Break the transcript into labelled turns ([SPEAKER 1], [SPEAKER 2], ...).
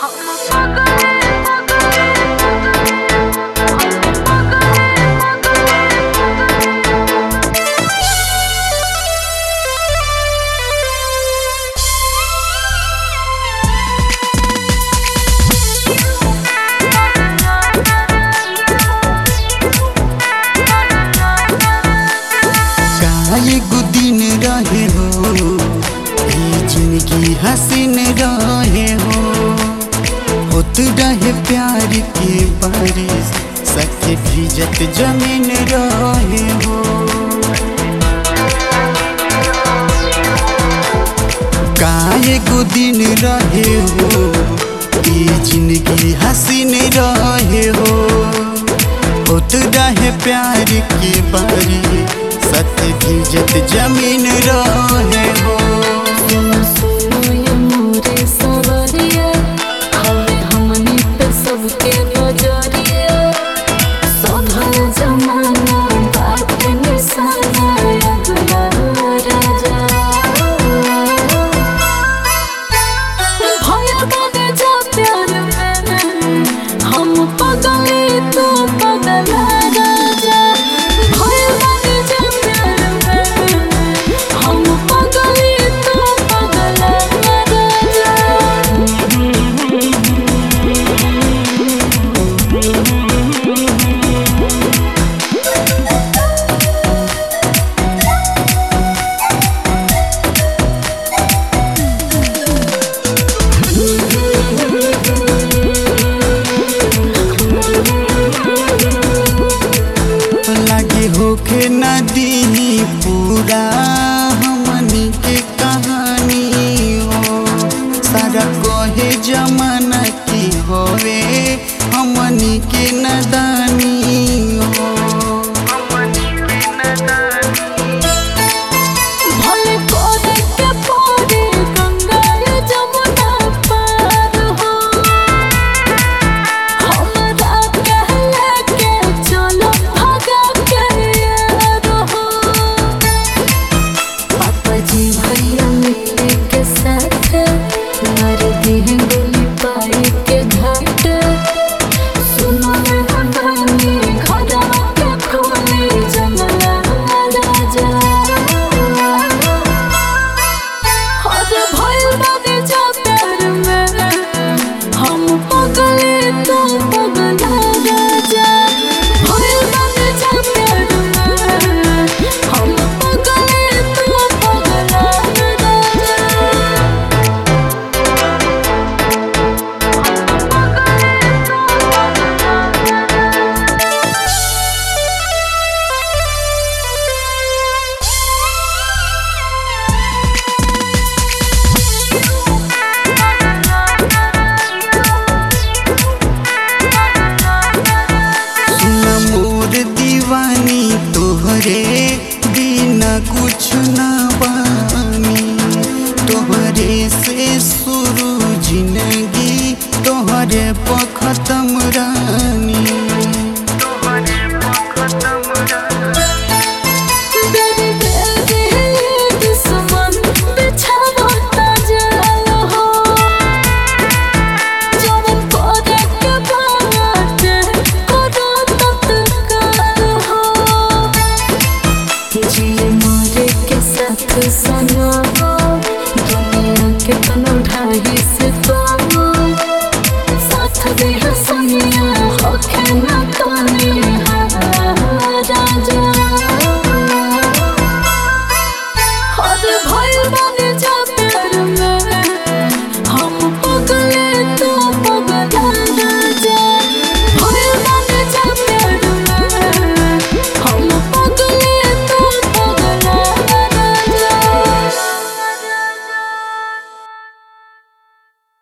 [SPEAKER 1] एगो दिन रहे हो ई जिंदगी हसीन रहे हो होत रहे प्यार के बारिश सके भीजत जमीन रहे हो का एगो दिन रहे हो ई जिंदगी हसीन रहे हो होत रहे प्यार के बारी सत्य भीजत जमीन रहे हो
[SPEAKER 2] सुनो सुनो ये मोरे सवरिया हवे हमनी पे सबके नजरिया सधल जमाना बात निशाना अगला राजा भय बने जा प्यार में हम पगले तो पगला राजा भय बने जा प्यार में हम पगले तो पगला राजा
[SPEAKER 1] लागे होके नदी पूरा हमनी के कहानी हो सारा कहे जमाना की होवे हमनी के नदानी हो
[SPEAKER 2] भले कोरे के पोरे गंगा जमुना पार हो हमरा कहले के चलो भगा के यार हो पापा जी भैया मिले के साथ मार दी गोली पाई के घाट सुनो रे हमारी खड़ा के खोली जंगला राजा हर भइल बानी जा प्यार में हम पगले तो पगला राजा भइल बानी जा प्यार में हम पगले तो पगला राजा
[SPEAKER 1] सुन मोर दीवानी तोहरे बिना कुछ ना बानी तोहरे से शुरू जिंदगी तोहरे पर खत्म रानी